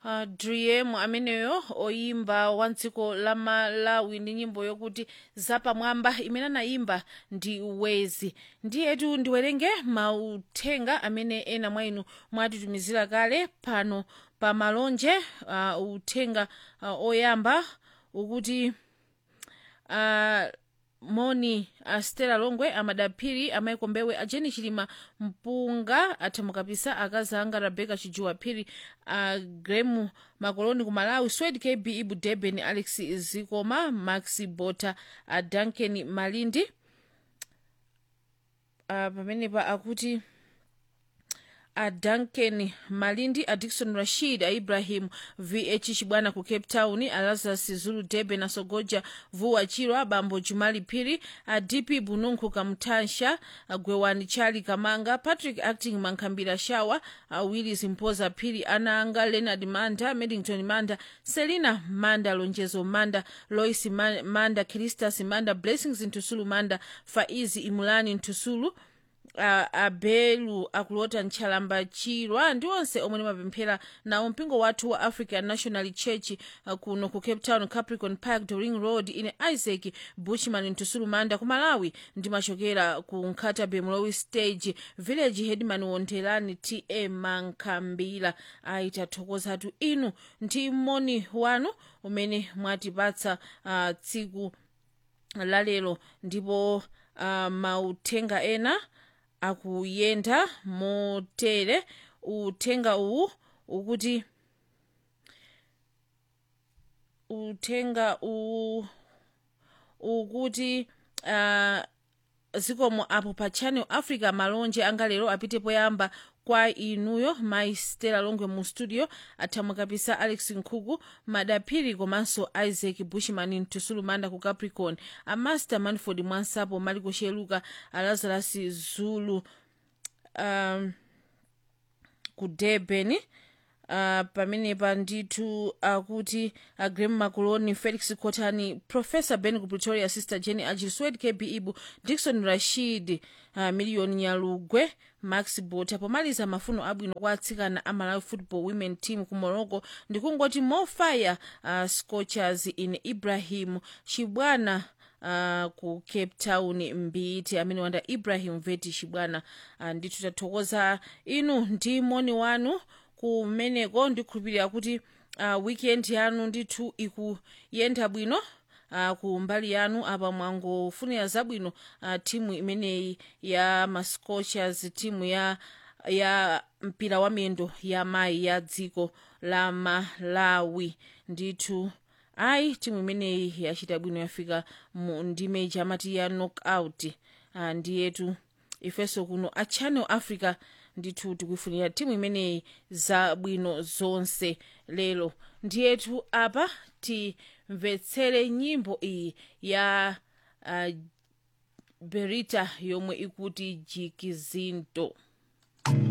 uh, driem ameneyo oyimba wa dziko la malawi ndi nyimbo yokuti zapamwamba imene anayimba ndi wezi ndiyetu ndiwerenge mauthenga amene ena mwa inu mwatitumizira kale pano pa malonje uh, uthenga uh, oyamba ukuti uh, moni astela longwe amadaphiri amaiko mbewe ajeni chilima mpunga athamukapisa akazi anga rebeka chijuwa phiri a gremu makoloni ku malawi swed kb ibu deben alex zikoma max bota a duncan malindi a pamenepa akuti a duncan malindi a dikson rashid a ibrahim vh chibwana ku cape town a lazarus zulu debe na sogoja vuwa chiro a bambo jumali phiri a dp bununkhu kamutansha a gwewani chali kamanga patrick acting mankhambira shawa a willis mpoza phiri ana anga leonard manda medington manda selina manda lonjezo manda lois Ma- manda kiristas manda blessings ntusulu manda faizi imulani ntusulu uh, abelu akulota ntchalamba chirwa ndi onse omwe nimapemphera nawo mpingo wathu wa african national church uh, kuno ku cape town capricorn park doring road ine isaac bushman ntusulu manda ku malawi ndimachokera ku nkhatabe mlowi stage village headman wondelani ta mankhambira ayitathokozatu inu ndi moni wanu umene mwatipatsa uh, tsiku lalero ndipo uh, mauthenga ena akuyenda motere uthenga uwu ukuti uthenga uwu ukuti uh, zikomo apo pa channel africa malonje anga lero apite poyamba kwa inuyo mai stela longwe mu studio athamukapisa alex nkhuku madaphiri komanso isaac bushman ntusulu manda ku capricorn amaster manford mwansapo maliko sheluka alazarus zulu um, ku durban uh, pamenepa ndithu akuti uh, grem macoloni felix cotani professor ben ku pretoria sister jenny agil swed kb ibu dikson rashid uh, miliyoni nyalugwe max bota pomaliza mafuno abwino kwa atsikana a malawi football women team ku morocco ndikungoti mofire uh, scorchers in ibrahim chibwana Uh, ku cape town mbiti amene wanda ibrahim veti chibwana uh, ndithu tathokoza inu ndi moni wanu kumeneko ndikhulupirira kuti uh, weekend yanu ndithu ikuyenda bwino uh, ku mbali yanu apa mwangofunira zabwino uh, timu imeneyi ya mascochers timu ya ya mpira wa miyendo ya mayi ya dziko la malawi ndithu ayi timu imeneyi yachita bwino yafika mu ndime chamati ya knockout uh, ndiyetu ifenso kuno a channel africa ndithu tikuifunira timu imeneyi zabwino zonse lero ndiyetu apa timvetsere nyimbo iyi ya uh, berita yomwe ikuti jikizinto